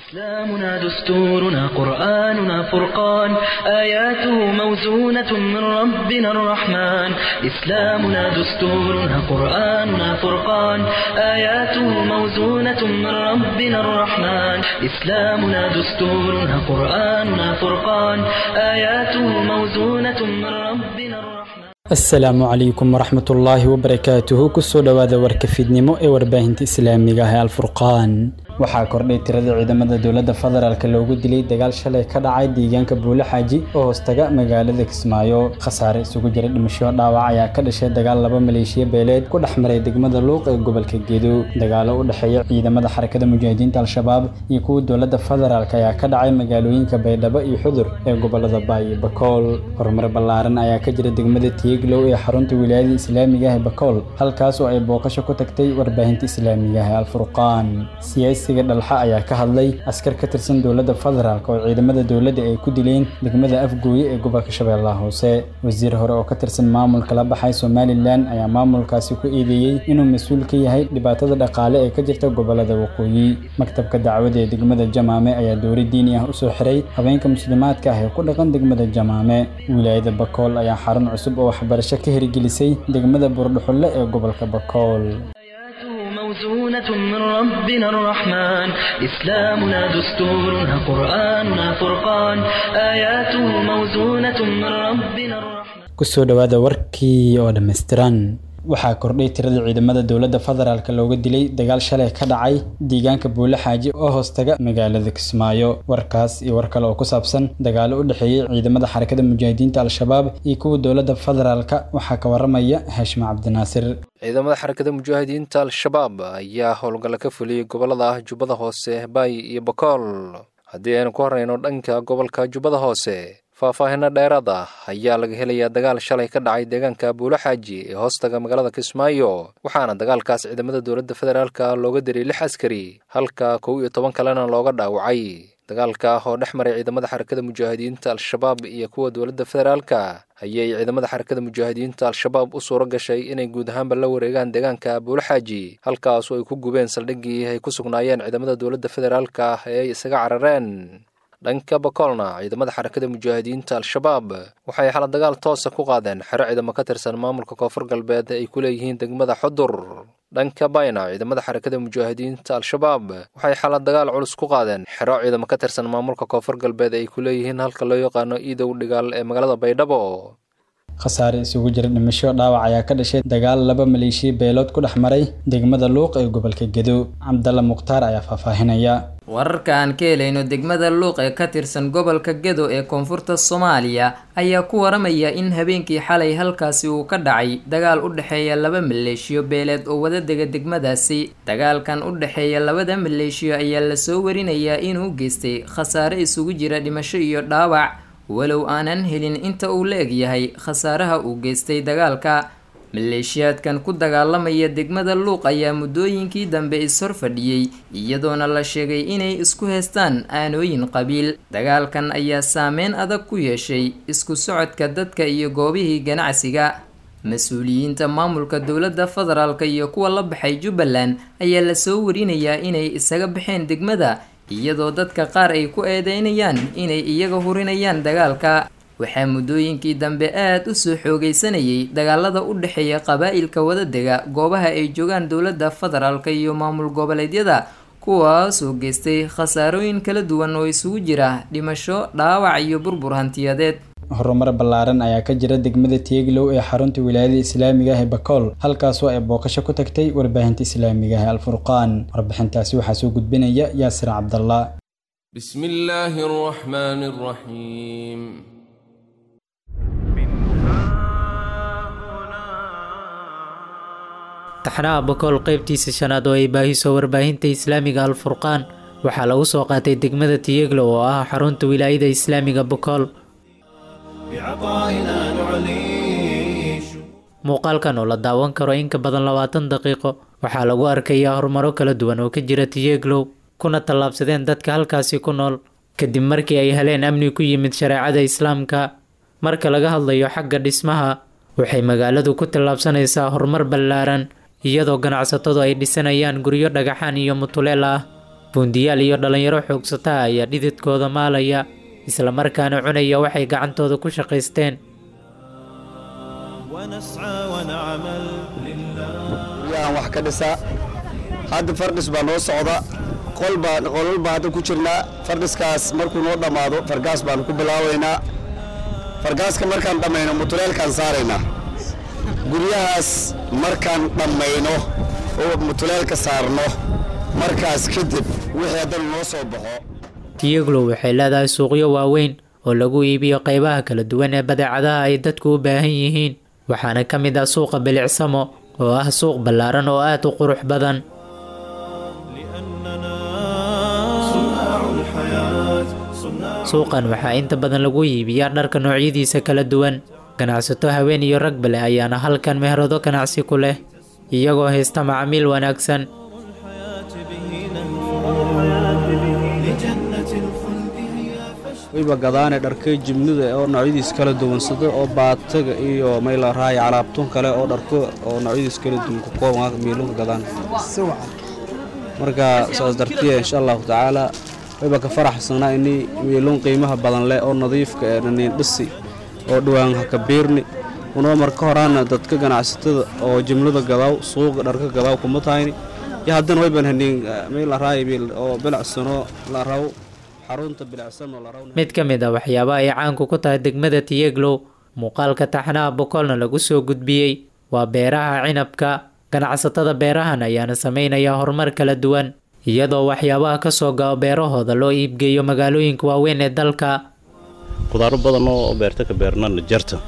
إسلامنا دستورنا قرآننا فرقان آياته موزونة من ربنا الرحمن إسلامنا دستورنا قرآننا فرقان آياته موزونة من ربنا الرحمن إسلامنا دستورنا قرآننا فرقان آياته موزونة من ربنا الرحمن asalaamu calaykum waraxmat ullaahi wabarakaatuhu kusoo dhowaada warka fiidnimo ee warbaahinta islaamiga ah ee alfurqaan waxaa kordhay tirada ciidamada dowladda federaalk loogu dilay dagaal shalay ka dhacay deegaanka buule xaaji oo hoostaga magaalada kismaayo khasaare isugu jira dhimasho dhaawac ayaa ka dhashay dagaal laba maleeshiya beeleed ku dhex maray degmada luuq ee gobolka gedo dagaalo u dhexeeya ciidamada xarakada mujaahidiinta al-shabaab iyo kuwa dowladda federaalk ayaa ka dhacay magaalooyinka baydhabo iyo xudur ee gobolada baay iyo bakool horumar ballaaran ayaa ka jira degmada tiiglow ee xarunta wilaayada islaamiga ah ee bakool halkaas oo ay booqasho ku tagtay warbaahinta islaamiga ah ee alfurqaan siyaasiga dhalxa ayaa ka hadlay askar ka tirsan dowladda federaalk oo ciidamada dowladda ay ku dileen degmada afgooye ee gobolka shabeellaha hoose wasiir hore oo ka tirsan maamulka la baxay somalilan ayaa maamulkaasi ku eedeeyey inuu mas-uul ka yahay dhibaatada dhaqaale ee ka jirta gobolada waqooyi maktabka dacwada ee degmada jamaame ayaa dowri diini ah usoo xiray habeenka muslimaadka ah ee ku dhaqan degmada jamaame wilaayada bakool ayaa xarun cusub oo waxbarasho ka hirgelisay degmada buurdhuxulle ee gobolka bakool موزونة من ربنا الرحمن إسلامنا دستورنا قرآننا فرقان آياته موزونة من ربنا الرحمن kusoo dhowaada warkii oo dhammaystiran waxaa kordhay tirada ciidamada dowladda federaalk looga dilay dagaal shalay ka dhacay deegaanka buule xaaji oo hoostaga magaalada kismaayo warkaas iyo war kale oo ku saabsan dagaalo u dhexeeyey ciidamada xarakada mujaahidiinta al-shabaab iyo kuwa dowladda federaalk waxaa ka waramaya haashim cabdinaasir ciidamada xarakada mujaahidiinta al-shabaab ayaa howlgalla ka fuliyey gobolada jubbada hoose baay iyo bakool haddii aynu ku horreyno dhanka gobolka jubbada hoose faahfaahino dheeraad ah ayaa laga helayaa dagaal shalay ka dhacay deegaanka buulo xaaji ee hoostaga magaalada kismaayo waxaana dagaalkaas ciidamada dowladda federaalka looga diray lix askari halka kow iyo toban kalena looga dhaawacay dagaalka oo dhex maray ciidamada xarakada mujaahidiinta al-shabaab iyo kuwa dowladda federaalka ayay ciidamada xarakada mujaahidiinta al-shabaab u suuro gashay inay guud ahaanba la wareegaan deegaanka buulo xaaji halkaas oo ay ku gubeen saldhiggii ay ku sugnaayeen ciidamada dowladda federaalka ee ay isaga carareen dhanka bakoolna ciidamada xarakada mujaahidiinta al-shabaab waxay xala dagaal toosa ku qaadeen xero ciidamo ka tirsan maamulka koonfur galbeed ay ku leeyihiin degmada xudur dhanka bayna ciidamada xarakada mujaahidiinta al-shabaab waxay xala dagaal culus ku qaadeen xero ciidamo ka tirsan maamulka koonfur galbeed ay ku leeyihiin halka loo yaqaano iidow dhigaal ee magaalada baydhabo khasaare isugu jira dhimasho dhaawac ayaa ka dhashay dagaal laba maleeshiya beelood ku dhex maray degmada luuq ee gobolka gedo cabdalla mukhtaar ayaa faahfaahinaya wararka aan ka helayno degmada luuq ee ka tirsan gobolka gedo ee koonfurta soomaaliya ayaa ku waramaya in habeenkii xalay halkaasi uu ka dhacay dagaal u dhexeeya laba maleeshiyo beeleed oo wada dega degmadaasi dagaalkan u dhexeeya labada maleeshiyo ayaa lasoo warinayaa inuu geystay khasaare isugu jira dhimasho iyo dhaawac walow aanan helin inta uu la egyahay khasaaraha uu geystay dagaalka maleeshiyaadkan ku dagaalamaya degmada luuq ayaa muddooyinkii dambe is-hor fadhiyey iyadoona la sheegay inay isku heystaan aanooyin qabiil dagaalkan ayaa saameyn adag ku yeeshay isku socodka dadka iyo goobihii ganacsiga mas-uuliyiinta maamulka dowladda federaalk iyo kuwa la baxay jubbaland ayaa lasoo warinayaa inay isaga baxeen degmada iyadoo dadka qaar ay ku eedeynayaan inay iyaga hurinayaan dagaalka waxaa muddooyinkii dambe aada u soo xoogeysanayay dagaalada u dhexeeya qabaa'ilka wadadega goobaha ay joogaan dowladda federaalk iyo maamul goboleedyada kuwaasoo geystay khasaarooyin kala duwan oo isugu jira dhimasho dhaawac iyo burbur hantiyadeed horumar ballaaran ayaa ka jira degmada tieglow ee xarunta wilaayada islaamiga ah ee bakool halkaasoo ay booqasho ku tagtay warbaahinta islaamiga ah ee alfurqaan warbixintaasi waxaa soo gudbinaya yaasir cabdallah بسم الله الرحمن الرحيم taxnaha bakool qaybtiisa shanaad oo ay baahiso warbaahinta islaamiga alfurqaan waxaa lagu soo qaatay degmada tiyeglo oo ah xarunta wilaayada islaamiga bakool muuqaalkan oo la daawan karo in ka badan labaatan daqiiqo waxaa lagu arkayaa horumaro kala duwan oo ka jira tiyeglow kuna tallaabsadeen dadka halkaasi ku nool kadib markii ay heleen amni ku yimid shareecada islaamka marka laga hadlayo xagga dhismaha waxay magaaladu ku tallaabsanaysaa horumar ballaaran iyadoo ganacsatadu ay dhisanayaan guryo dhagaxaan iyo mutuleel ah buundiyaal iyo dhallinyaro xoogsataa ayaa dhididkooda maalaya islamarkaana cunaya waxay gacantooda ku shaqaysteen guryahan wax ka dhisaa hadda fardhis baa noo socda qolbaa qolal baa hadda ku jirnaa fardhiskaas markuu noo dhammaado fargaas baanu ku bilaabaynaa fargaaska markaan dhammayno mutuleelkaan saaraynaa guryahaas markaan dhammayno oo mutuleelka saarno markaas kadib wixii haddana noo soo baxo tiyeglow waxay leedahay suuqyo waaweyn oo lagu iibiyo qaybaha kala duwan ee badeecadaha ay dadku u baahan yihiin waxaana ka mid ah suuqa bilicsamo oo ah suuq ballaaran oo aad u qurux badan suuqan waxaa inta badan lagu iibiyaa dharka noocyadiisa kala duwan ganacsato haween iyo ragba leh ayaana halkan meherado ganacsi ku leh iyagoo haysta macaamiil wanaagsan wayba gadaane dharka jimnida oo noocyadiis kala duwan sida oo baataga iyo mayla raaya calaabtun kale oo dharko oo noocyadiis kala duwan ku kooban miilunka gadaan marka saas dartiya insha allahu tacaala wayba ka faraxsanaa ini miilun qiimaha badan leh oo nadiifka ee naniin dhisi oo dhowaan haka biirni unoo marka horaana dadka ganacsatada oo jimlada gadaaw suuqa dharka gadaaw kuma tahayni iyo haddana wayban haniin mayla raaya oo bilacsano la raw mid ka mid a waxyaabaha ay caanku ku tahay degmada tiyeglow muuqaalka taxnaha bokolna lagu soo gudbiyey waa beeraha cinabka ganacsatada beerahan ayaana sameynaya horumar kala duwan iyadoo waxyaabaha kasoo gao beerahooda loo iibgeeyo magaalooyinka waaweyn ee dalka qudaaro badan oo beerta ka beernana jarta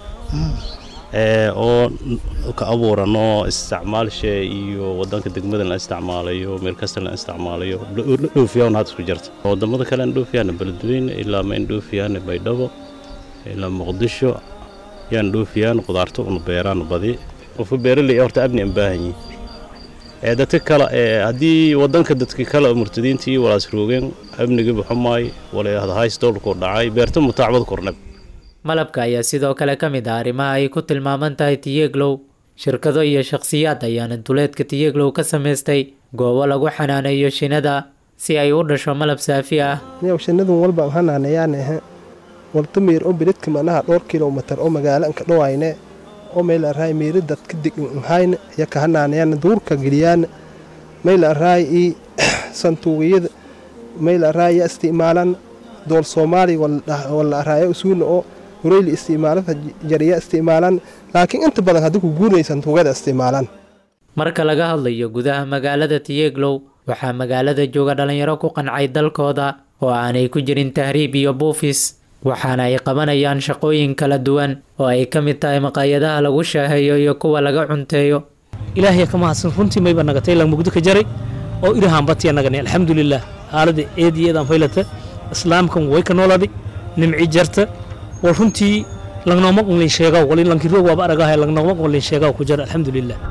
oo ka abuuran oo isticmaalshe iyo wadanka degmada la isticmaalayo meel kasta la isticmaalayo dhoofiyaa had isku jarta wadamada kale aan dhoofiyaana beledweyne ilaa ma indhoofiyaana baydhabo ilaa muqdisho yaan dhoofiyaan qudaarto una beeraan badi qofka beeraley horta abni aan baahan yihin ee dadka kale ee haddii wadanka dadka kale murtadiintii walaas roogeen amniga baxumaay wala hays dowlku dhacay beerta mutaacbad kordhab malabka ayaa sidoo kale ka mid ah arrimaha ay ku tilmaaman tahay tiyeglow shirkado iyo shakhsiyaad ayaana duleedka tiyeglow ka samaystay goobo lagu xanaaneeyo shinada si ay u dhasho malab saafi ah shinadun walba hanaaneyaanahe waltamiir oo biridka manaha dhowr kilomitar oo magaalo anka dhowayne oo meel araay miiri dadka dighayne iyo ka hanaaneyaana duurka geliyaan meel araay i santuuqiyada meel araay ya isticmaalan dool soomaali wala araayo usuuna oo hureyli isticmaalada jariya isticmaalaan laakiin inta badan haddii ku guuraysan tuugada isticmaalaan marka laga hadlayo gudaha magaalada tiyeglow waxaa magaalada jooga dhalinyaro ku qancay dalkooda oo aanay ku jirin tahriib iyo buufis waxaana ay qabanayaan shaqooyin kala duwan oo ay ka mid tahay maqaayadaha lagu shaaheeyo iyo kuwa laga cunteeyo ilaahay ka mahadsan runtii mayba nagatay lang mugdo ka jaray oo irahanbatiya nagani alxamdulilah haalada eediyeedaan faylata islaamkan way ka noolaaday nimci jarta war runtii langnooma qonlin sheegaw wali lankiroog waaba aragahay langnooma qonlin sheegaw ku jara alxamdulilah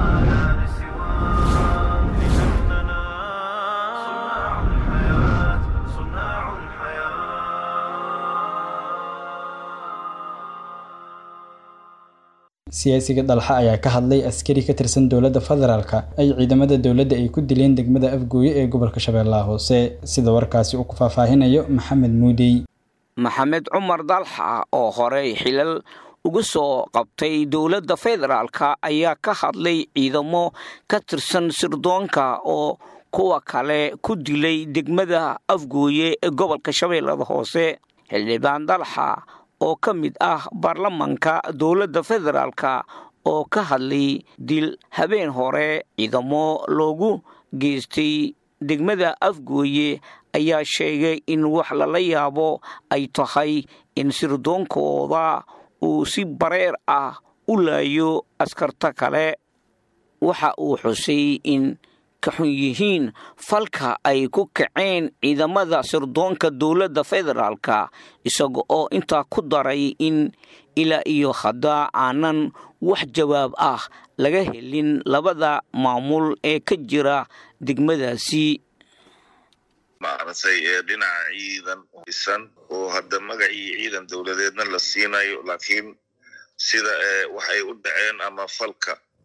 siyaasiga dalxa ayaa ka hadlay askari ka tirsan dowladda federaalka ay ciidamada dowladda ay ku dileen degmada afgooye ee gobolka shabeellaha hoose sida warkaasi uu ku faahfaahinayo maxamed muudey maxamed cumar dalxa oo horey xilal uga soo qabtay dowladda federaalka ayaa ka hadlay ciidamo ka tirsan sirdoonka oo kuwa kale ku dilay degmada afgooye ee gobolka shabeellada hoose xildhibaan dalxa oo ka mid ah baarlamanka dowladda federaalka oo ka hadlay dil habeen hore ciidamo loogu geystay degmada afgooye ayaa sheegay in wax lala yaabo ay tahay in sirdoonkooda uu si bareer ah u laayo askarta kale waxa uu xusay in ka xun yihiin falka ay ku kaceen ciidamada sirdoonka dowladda federaalka isaga oo intaa ku daray in ilaa iyo hadda aanan wax jawaab ah laga helin labada maamul ee ka jira degmadaasi maaragtay ee dhinaca ciidan isan oo hadda magacii ciidan dowladeedna la siinayo laakiin sida waxay u dhaceen ama falka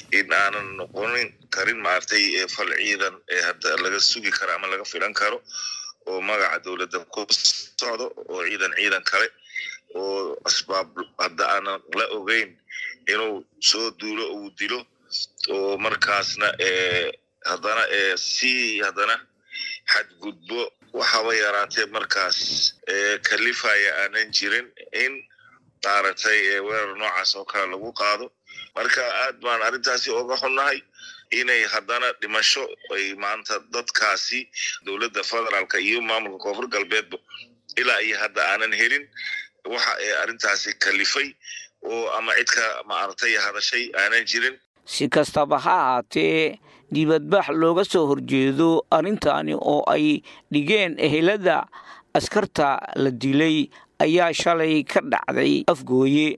in aanan noqonin karin maaragtay fal ciidan ee hadda laga sugi karo ama laga filan karo oo magaca dowladda ku socdo oo ciidan ciidan kale oo asbaab hadda aanan la ogeyn inuu soo duulo uu dilo oo markaasna haddana si haddana xadgudbo waxaba yaraatee markaas kalifaya aanan jirin in maaragtay weerar noocaas oo kale lagu qaado marka aad baan arrintaasi oga xunnahay inay haddana dhimasho ay maanta dadkaasi dowladda federaalka iyo maamulka koonfur galbeedba ilaa iyo hadda aanan helin waxa ay arrintaasi kalifay oo ama cidka maaragtay hadashay aanan jirin si kastaba ha ahaatee dibadbax looga soo horjeedo arrintani oo ay dhigeen ehelada askarta la dilay ayaa shalay ka dhacday afgooye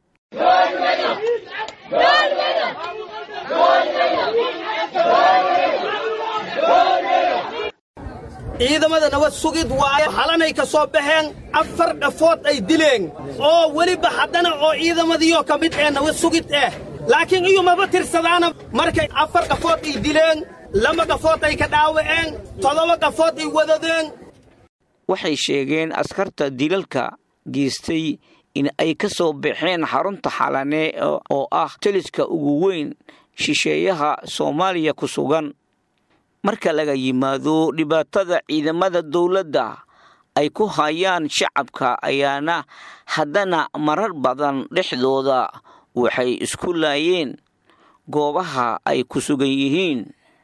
ciidamada nabad sugid waayo halanay ka soo baxeen afar dhafood ay dileen oo weliba haddana oo ciidamadiioo ka mid ee nabad sugid eh laakiin iyumaba tirsadaana markay afar dhafood ay dileen laba dhafood ay ka dhaawaceen toddoba dhafood ay wadadeen waxay sheegeen askarta dilalka geystay in ay ka soo baxeen xarunta xalane oo ah taliska ugu weyn shisheeyaha soomaaliya ku sugan marka laga yimaado dhibaatada ciidamada dowladda ay ku hayaan shacabka ayaana haddana marar badan dhexdooda waxay isku laayeen goobaha ay ku sugan yihiin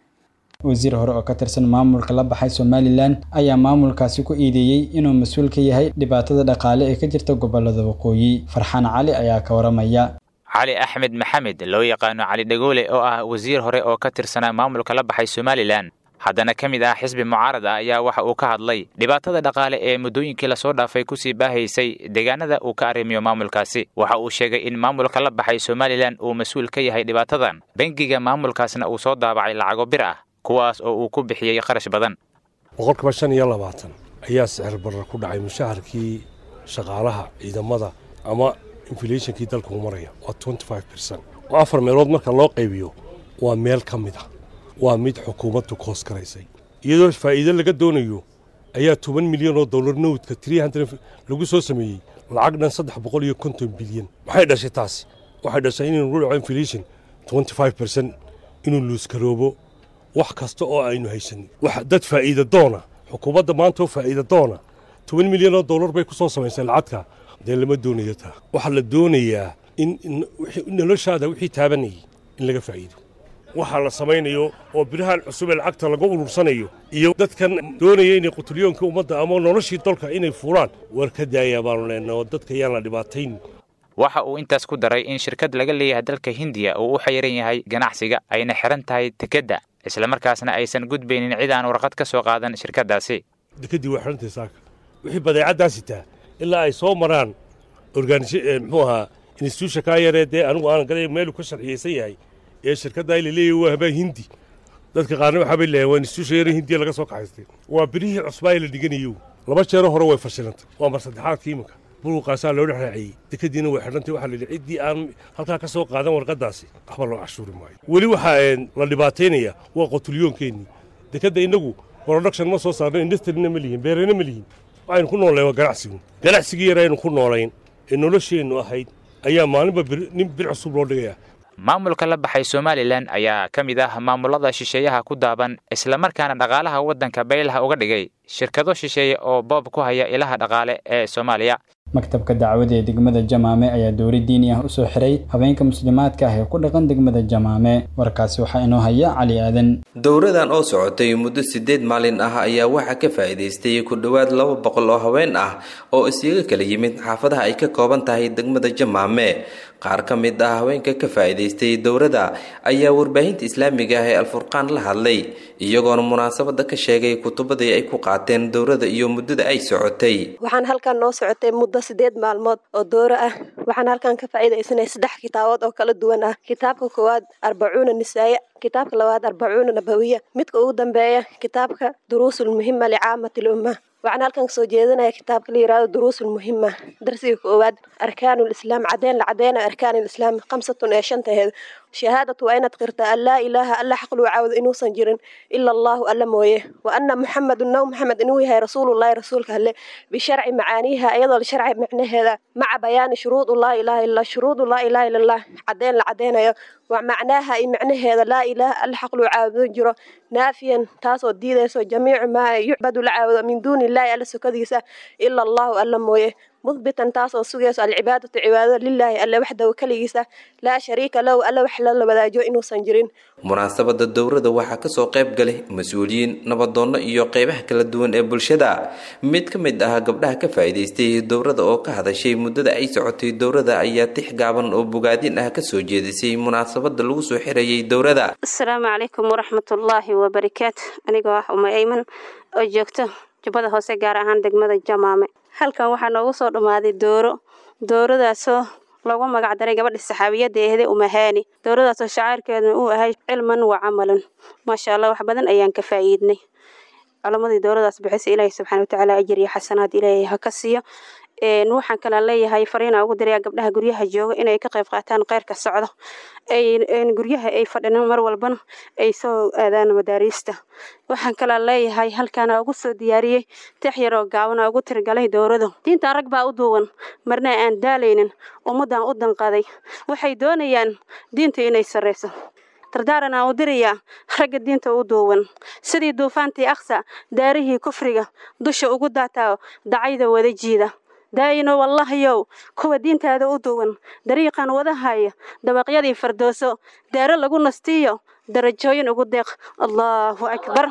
wasiir hore oo ka tirsan maamulka la baxay somalilan ayaa maamulkaasi ku iideeyey inuu mas-uul ka yahay dhibaatada dhaqaale ee ka jirta gobolada waqooyi farxaan cali ayaa ka waramaya cali axmed maxamed loo yaqaano cali dhagoole oo ah wasiir hore oo ka tirsanaa maamulka la baxay somalilan haddana ka mid ah xisbi mucaarad ah ayaa waxa uu ka hadlay dhibaatada dhaqaale ee muddooyinkii lasoo dhaafay kusii baahaysay deegaanada uu ka arrimiyo maamulkaasi waxa uu sheegay in maamulka la baxay somalilan uu mas-uul ka yahay dhibaatadan bangiga maamulkaasna uu soo daabacay lacago bir ah kuwaas oo uu ku bixiyey qarash badan boqolkiiba shan iyo labaatan ayaa sicir barar ku dhacay mushaharkii shaqaalaha ciidamada ama inflationkii dalkuu maraya waa twenty five percent oo afar meelood marka loo qaybiyo waa meel ka mid ah waa mid xukuumaddu koos garaysay iyadoo faa'iido laga doonayo ayaa toban milyan oo dollar nowdka tree hundred lagu soo sameeyey lacag dhan saddex boqol iyo konton bilyan maxay dhashay taasi waxay dhashay inaynu ku dhaco inflation twenty five percent inuu luuskaroobo wax kasta oo aynu haysanin wax dad faa'iida doona xukuumadda maanta oo faa'iida doona toban milyan oo dollar bay ku soo samaysay lacagta dee lama doonayo taa waxaa la doonayaa in noloshaada wixii taabanayay in laga faa'iido waxaa la samaynayo oo birahan cusub ee lacagta lagu urursanayo iyo dadkan doonaya inay qutulyoonkii ummadda ama noloshii dalka inay fuuraan war ka daaya baanu leenaha oo dadka yaan la dhibaatayn waxa uu intaas ku daray in shirkad laga leeyahay dalka hindiya uu u xayiran yahay ganacsiga ayna xiran tahay dekedda islamarkaasna aysan gudbaynin cid aan warqad ka soo qaadan shirkaddaasi dekeddii waa xirantahay saaka wixii badeecaddaa sitaa ilaa ay soo maraan organis muxuu ahaa instituusha kaa yaree dee anigu aanan galay meelu ka sharciyeysan yahay ee shirkadda la leeyahay waa habaa hindi dadka qaarna waxaa bay leeyahay waa instituusha yare hindiya laga soo kaxaystay waa birihii cusbaa la dhiganayo laba jeero hore way fashilantay waa mar saddexaadka iminka buruqaasaa loo dhex raaciyey dekadiina way xidhantay waxaa la yidhi ciddii aan halkaa ka soo qaadan warqaddaasi waxba loo cashuuri maayo weli waxaa la dhibaataynaya waa qotulyoonkeenii dekadda innagu production ma soo saarno industrina ma lihin beerena ma lihin waxaynu ku noolayn waa ganacsigu ganacsigii yar aynu ku noolayn ee nolosheennu ahayd ayaa maalinba nin bir cusub loo dhigayaa maamulka la baxay somalilan ayaa ka mid ah maamulada shisheeyaha ku daaban islamarkaana dhaqaalaha waddanka baylaha uga dhigay shirkado shisheeye oo boob ku haya ilaha dhaqaale ee soomaaliya maktabka dacwada ee degmada jamaame ayaa dowri diini ah usoo xiray habeenka muslimaadka ah ee ku dhaqan degmada jamaame warkaasi waxaa inoo haya cali aadan dowradan oo socotay muddo sideed maalin ah ayaa waxaa ka faa'iidaystay ku dhowaad laba boqol oo haween ah oo isaga kala yimid xaafadaha ay ka kooban tahay degmada jamaame qaar ka mid ah haweenka ka faa'iidaystay dowrada ayaa warbaahinta islaamiga ah ee alfurqaan la hadlay iyagoona munaasabada ka sheegay kutubadii ay ku qaateen dowrada iyo muddada ay socotay waxaan halkan noo socotay muddo sideed maalmood oo dooro ah waxaan halkan ka faa'iidaysanay saddex kitaabood oo kala duwan ah kitaabka koowaad arbacuuna nisaaya kitaabka labaad arbacuuna nabawiya midka ugu dambeeya kitaabka duruusul muhima licaamati lumma waxaan halkan kasoo jeedinaya kitaabka la yihahdo duruusul muhima darsiga koowaad arkaanul islaam cadeen la cadeynaya arkaanul islaam khamsatun ee shantaheed shahaadatu waa inaad qirtaa an laa ilaaha alla xaq luu caabudo inuusan jirin ila allahu alla mooye wa anna muxamedun naw maxamed inuu yahay rasuulullahi rasuulka alle bisharci macaaniiha iyadoo la sharci macnaheeda maca bayaani shuruudu laa ilaha illa shuruudu laa ilaha illa allah caddeyn la caddeynayo wa macnaaha iyo macnaheeda laa ilaaha alla xaq luu caabudo jiro naafiyan taasoo diidayso jamiicu maa yucbadu la caabudo min duuni illaahi alla sokadiisa ila allahu alla mooye mudbitan taasoo sugayso alcibaadatu cibaadada lilaahi alle waxdaw keligiisa laa shariika lahu alle wax lala wadaajo inuusan jirin munaasabada dowrada waxaa kasoo qayb galay mas-uuliyiin nabadoonno iyo qeybaha kala duwan ee bulshada mid ka mid ah gabdhaha ka faa'iidaystay dowrada oo ka hadashay muddada ay socotay dowrada ayaa tix gaaban oo bogaadin ah kasoo jeedisay munaasabada lagu soo xirayay dowrada asalaamu calaykum waraxmatullaahi wabarakaatu anigoo ah uma ayman oo joogto jubbada hoose gaar ahaan degmada jamaame halkan waxaa noogu soo dhammaaday dooro dooradaasoo loogu magacdaray gabadha saxaabiyadda ehde umahaani dowradaasoo shacaarkeeduna uu ahay cilman wa camalan maasha allah wax badan ayaan ka faa'iidnay culamadii dowradaas bixisa ilaahay subxaana watacaala ajir iyo xasanaad ilaahay ha ka siiyo waxaan kala leeyahay fariina ugu dirayaa gabdhaha guryaha jooga inay ka qayb qaataan kheyrka socdo guryaha ay fadhinin mar walbana ay soo aadaan madaariista waxaan kala leeyahay halkaana ugu soo diyaariyey tix yaroo gaabana ugu tirgalay dowradu diintan rag baa u duuban marna aan daalaynin ummaddan u danqaday waxay doonayaan diinta inay sarreyso dardaaran aan u dirayaa ragga diinta u duuban sidii duufaantii aksa daarihii kufriga dusha ugu daataa dacayda wada jiida daayino wallahayow kuwa diintaada u duwan dariiqan wadahaya dabaqyadii fardooso daaro lagu nastiyo darajooyin ugu deeq allaahu akbar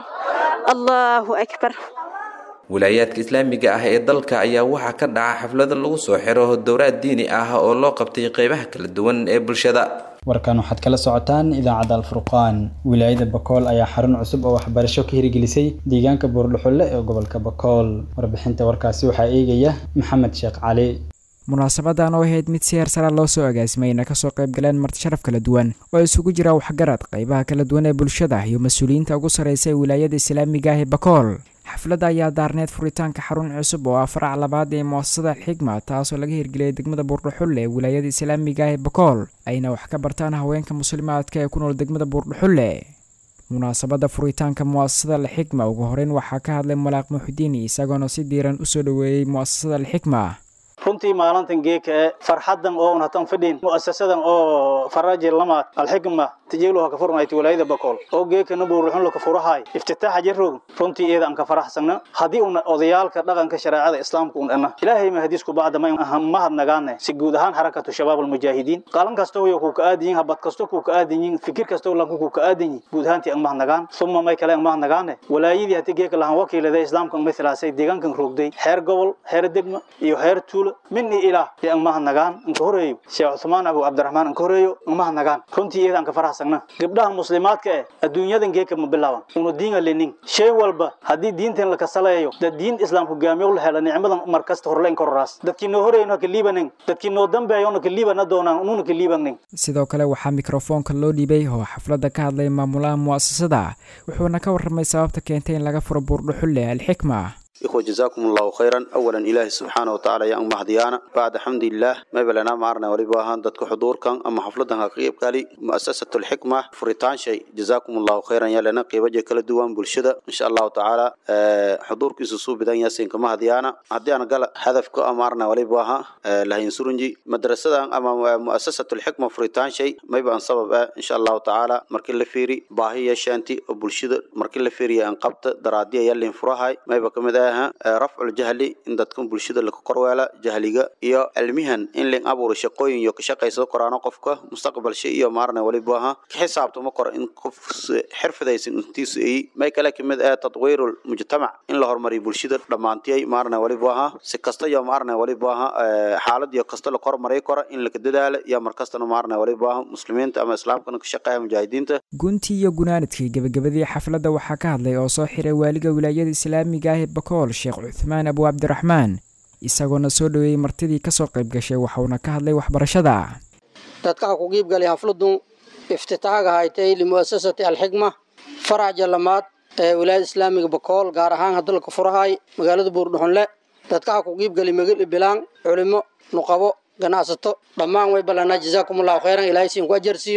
allaahu akbar wilaayaadka islaamiga ah ee dalka ayaa waxaa ka dhaca xaflado lagu soo xiro dowraad diini ah oo loo qabtay qeybaha kala duwan ee bulshada warkan waxaad kala socotaan idaacadda alfurqaan wilaayada bakool ayaa xarun cusub oo waxbarasho ka hirgelisay deegaanka buurdhuxulle ee gobolka bakool warbixinta warkaasi waxaa eegaya maxamed sheekh cali munaasabadan oo ahayd mid si heer sara loo soo agaasimeyna kasoo qayb galeen martisharaf kala duwan oo isugu jira waxgarad qaybaha kala duwan ee bulshada iyo mas-uuliyiinta ugu sarreysa ee wilaayada islaamiga ah ee bakool xafladda ayaa daarneed furitaanka xarun cusub oo ah farac labaad ee muasasada alxigma taasoo laga hirgeliyay degmada buurdhuxulle ee wilaayada islaamiga ah ee bakool ayna wax ka bartaan haweenka muslimaadka ee ku nool degmada buurdhuxulle munaasabadda furitaanka mu'asasada alxikma ugu horeyn waxaa ka hadlay malaaq muxudiin isagoona si diiran usoo dhoweeyey mu'asasada alxikma runtii maalintan geeka ee farxadan oo unhatan fadhin mu'asasadan oo faraji lamaad alxikma tijeeluha ka furmayta walaayada bakool oo geekana buuruxun laka furahay iftitaaxa jarroog runtii iyada aan ka faraxsana haddii una odayaalka dhaqanka shareecada islaamka un dhana ilaahay ma hadiisku bacda ma mahad nagaane si guud ahaan xarakatu shabaab almujaahidiin qaalan kasta way ku ka aadan yihiin habad kasta ku ka aadan yihiin fikir kasta lanku ku ka aadan yihiin guud ahaantii aan mahad nagaan suma may kale aan mahad nagaane walaayadii haddii geeka lahaan wakiilada islaamka mithlaasay deegaankan roogday heer gobol heer degma iyo heer tuulo minni ilaah ee aan mahad nagaan inka horeeyo sheekh cuthmaan abu cabdiraxmaan inka horeeyo aan mahad nagaan runtii iyada aan ka faraxsana gabdhaha muslimaadka eh adduunyadan geeka ma bilaaban una diinga lenin shay walba haddii diintan la kasaleeyo dad diin islaam hogaamiyo la hela nicmadan mar kasta horleen kororaas dadkii noo horeeyno ka liibanin dadkii noo dambeeyona ka liibana doonaan ununa ka liibanin sidoo kale waxaa mikrofoonka loo dhiibay oo xafladda ka hadlay maamulaha mu'asasada wuxuuna ka warramay sababta keentay in laga furo buurdhuxulle alxikma إخوة جزاكم الله خيرا أولا إله سبحانه وتعالى يا أم مهديانا بعد حمد الله ما بلنا معنا ولباهان دتك حضور كان أما حفلتها قريب قالي مؤسسة الحكمة فريتان شيء جزاكم الله خيرا يا لنا قيبة كل دوام بالشدة إن شاء الله تعالى أه حضور كيسوسو بدن ياسين كما هديانا هديانا قال هدف كو أمارنا ولباها أه لهين سرنجي مدرسة أما مؤسسة الحكمة فريتان شيء ما يبقى سبب إن شاء الله تعالى مركل فيري باهي شانتي وبالشدة مركل فيري أنقبت درادية يلي فرهاي ما يبقى كمدا rafcul jahli in dadkan bulshada laga korweela jahliga iyo cilmihan in ling abuuro shaqooyin iyo ka shaqaysado koraano qofka mustaqbalsha iyo maarna waliba aha ka xisaabtamo kor in qof xirfadaysan intiisu ay may kale kamid ah tadwiirul mujtamac in la horumariyo bulshada dhammaantiyay maarna waliba aha si kasta iyo maarna waliba aha xaalad iyo kasta la kormaray kora in laga dadaalo iyo markastana maarna waliba aha muslimiinta ama islaamkana ka shaqeeya mujaahidiinta guntii iyo gunaanadkii gebagabadii xafladda waxaa ka hadlay oo soo xiray waaliga wilaayada islaamiga ah ee bakool sheekh cuthmaan abu cabdiraxmaan isagoona soo dhoweeyey martidii kasoo qayb gashay waxauna ka hadlay waxbarashada dadkaha ku qiibgalay xafladdu iftitaaga haytay limu'asasati alxikma faraca lamaad ee wilaayada islaamiga bakool gaar ahaan hadalka furahay magaalada buurdhuxunle dadkaha ku qiibgalay magali bilaan culimo nuqabo ganacsato dhammaan way ballanaa jazaakumullahu khayran ilaahay siin ku ajarsiiyo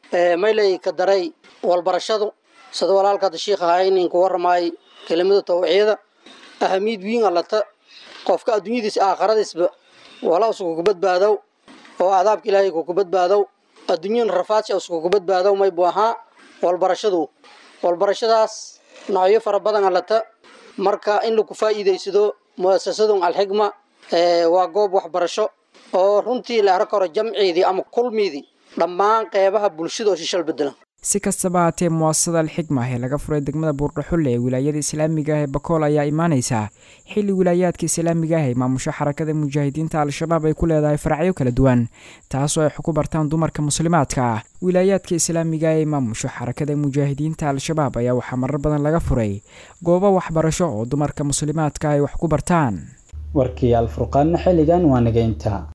maylay ka daray walbarashadu sida walaalka hadda shiikh ahaa ininku waramaay kelimada tawciyada ahamiid wiin allata qofka adduunyadiisa aakhiradiisba wala uskuku badbaadow oo cadaabka ilaahay kuku badbaadow adduunyan rafaadsi uskuku badbaadow maybu ahaa walbarashadu walbarashadaas noocyo fara badan allata marka in lagu faa'iidaysado mu'asasadun alxigma waa goob waxbarasho oo runtii la arki karo jamciidii ama kulmiidii dhammaan qeybaha bulshada oo shishal bedelan si kastaba haatee muwaasasada alxigma ee laga furay degmada buurdhaxulle ee wilaayada islaamiga ah ee bakool ayaa imaaneysa xilli wilaayaadka islaamiga ah ee maamusho xarakada mujaahidiinta al-shabaab ay ku leedahay faracyo kala duwan taasoo ay ku bartaan dumarka muslimaadka ah wilaayaadka islaamiga ah ee maamusho xarakada mujaahidiinta al-shabaab ayaa waxaa marar badan laga furay goobo waxbarasho oo dumarka muslimaadka ay wax ku bartaan warkii alfurqaanna xilligan waa nageynta